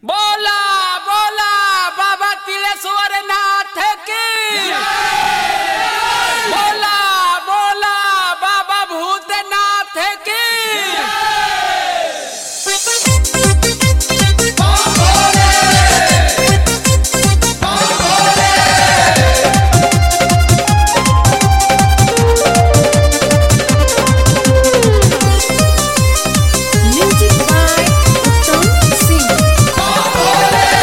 बोला बोला बाबा तिलेश्वर नाथ की बोला बोला बाबा भूतनाथ की Music by Uttam Singh.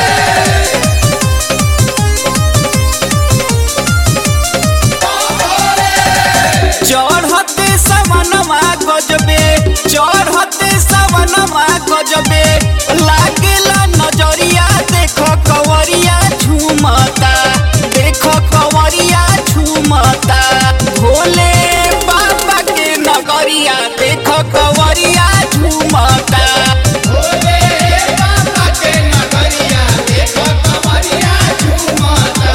चढ़ते सवनमा गजबे चढ़ते सवनमा गजबे लागेला नजरिया देखो कवरिया झूमता देखो कवरिया झूमता भोले बाबा के नगरिया देखो कवरिया झूमता भोले बाबा के नगरिया देखो कवरिया झूमता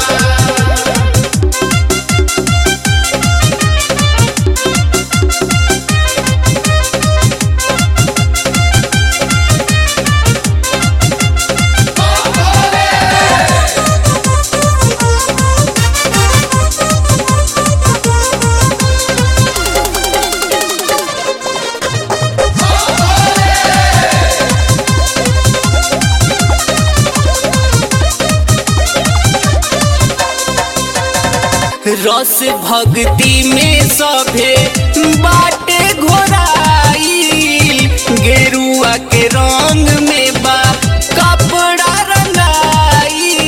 रस भक्ति में सभे बाटे घोराई गेरुआ के रंग में बा कपड़ा रंगाई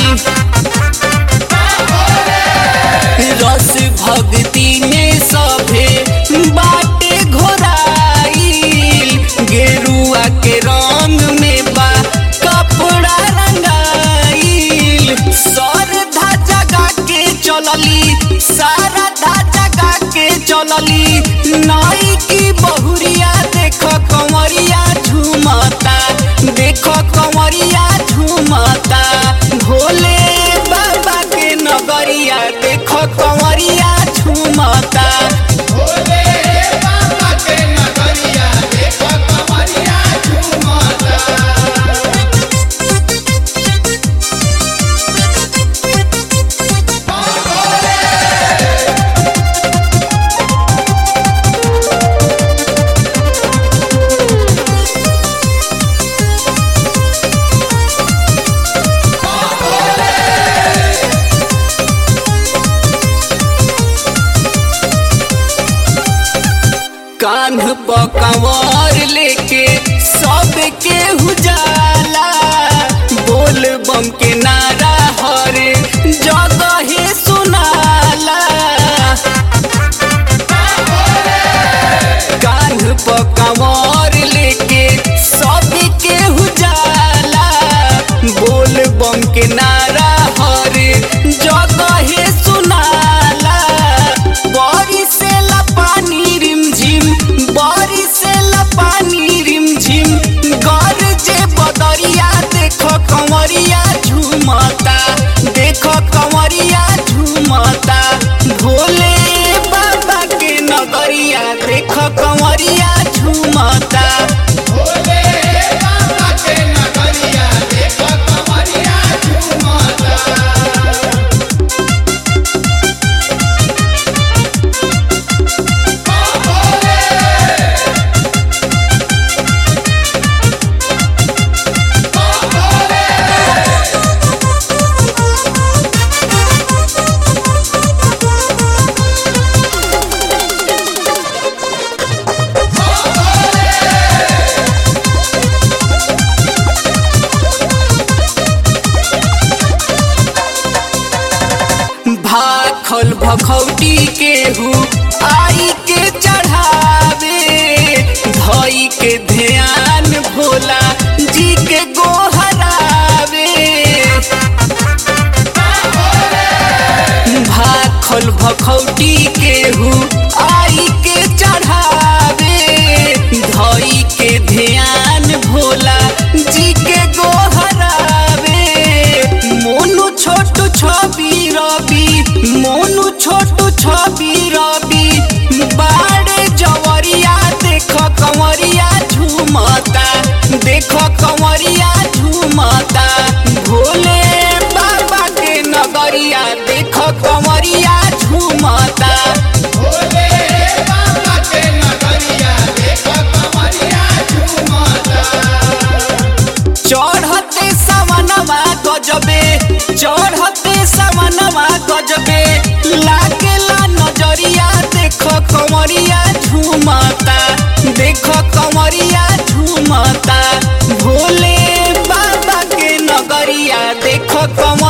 रस भक्ति में सभे बाटे घोराई गेरुआ के रंग में बा कपड़ा रंगाई सरधा जगा के चलली सारा धा जगा के चलली नाई की बहुरिया देखो कंवरिया झूमता देखो कंवरिया झूमता भोले बाबा के नगरिया देखो कंवरिया झूमता भोले बाबा के नगरिया देखो कंवरिया झूमता कान्ह पर कंवर लेके सबके उजाला बोल बम के नारा हरे जगहे सुनाला कान्ह पर कंवर लेके सबके उजाला बोल बम के नारा हरे जगहे सुनाला बरी से पानी रिमझिम बरी से पानी रिमझिम गर जे बदरिया देखो कंवरिया झूमता देखो कंवरिया झूमता भोले बाबा के नगरिया देखो कंवरिया झूमता भोले बाबा के नगरिया देखो कंवरिया झूमता भाखल भखौटी केहू आई के चढ़ावे धई के ध्यान भोला जी के गोहरावे भाखल भखौटी केहू आई के चढ़ावे धई के ध्यान भोला जी के गोहरावे मोनू छोटू छवि रवि मोनू छोटू छवि रवि कमरिया झूमता देखो कमरिया झूमता भोले बाबा के नगरिया देखो कमरिया